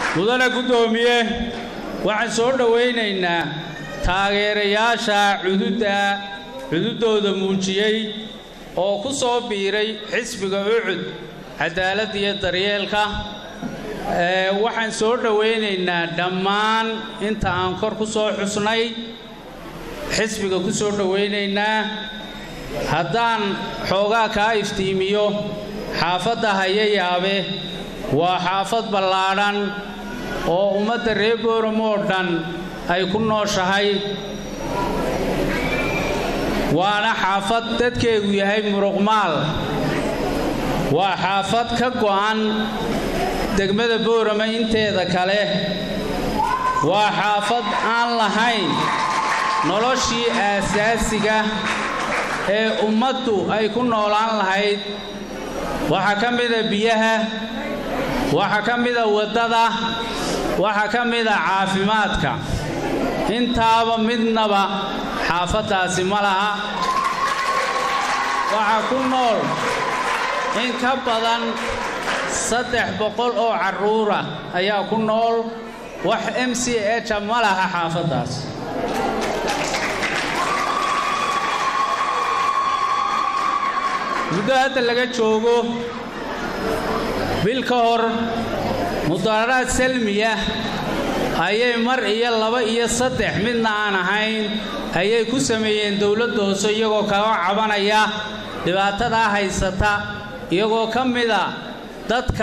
mudane guddoomiye waxaan soo dhowaynaynaa taageerayaasha cududda cududdooda muujiyey oo ku soo biiray xisbiga ucud cadaaladda iyo daryeelka waxaan soo dhowaynaynaa dhammaan inta aan kor ku soo xusnay xisbiga ku soo dhowaynaynaa haddaan xoogaa kaa iftiimiyo xaafadda hayayaabe waa xaafad ballaadhan oo ummadda reer booram oo dhan ay ku nooshahay waana xaafad dadkeegu yahay muruqmaal waa xaafad ka go'an degmada boorama inteeda kale waa xaafad aan lahayn noloshii aasaasiga ee ummaddu ay ku noolaan lahayd waxaa ka mida biyaha waxaa ka mida waddada waxaa ka mida caafimaadka intaaba midnaba xaafaddaasi ma laha waxaa ku nool in ka badan saddex boqol oo carruura ayaa ku nool wax m c eja ma laha xaafaddaas muddo hadda laga joogo bil ka hor mudaaraad salmiya ayay mar iyo laba iyo saddex midna aan ahayn ayay ku sameeyeen dowladda hoose iyagoo kaga cabanaya dhibaatadaa haysata iyagoo ka mida dadka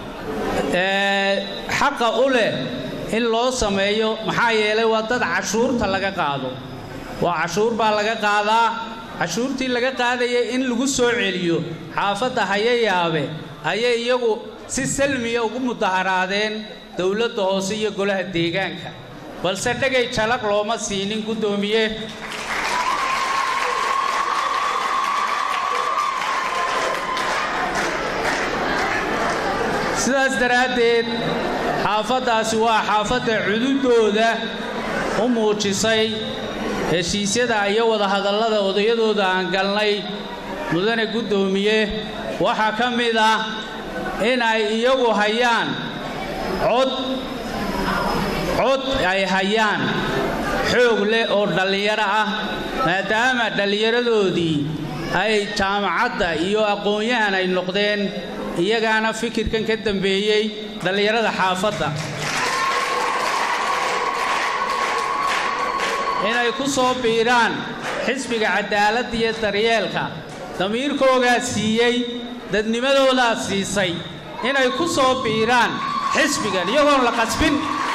xaqa u leh in loo sameeyo maxaa yeelay waa dad cashuurta laga qaado waa cashuur baa laga qaadaa cashuurtii laga qaadaya in lagu soo celiyo xaafadda hayayaabe ayay iyagu si salmiya ugu mudaharaadeen dowladda hoose iyo golaha deegaanka balse dhegay jalaq looma siinin guddoomiye sidaas daraaddeed xaafaddaasi waa xaafadda cududdooda u muujisay heshiisyada iyo wadahadallada odayadooda aan galnay mudane guddoomiye waxaa ka mid ah in ay iyagu hayaan cod cod ay hayaan xoog leh oo dhallinyaro ah maadaama dhallinyaradoodii ay jaamacadda iyo aqoon-yahan ay noqdeen iyagaana fikirkan ka dambeeyey dhallinyarada xaafadda inay ku soo biiraan xisbiga cadaaladda iyo daryeelka damiirkoogaa siiyey dadnimadoodaa siisay inay ku soo biiraan xisbigan iyagoon la qasbin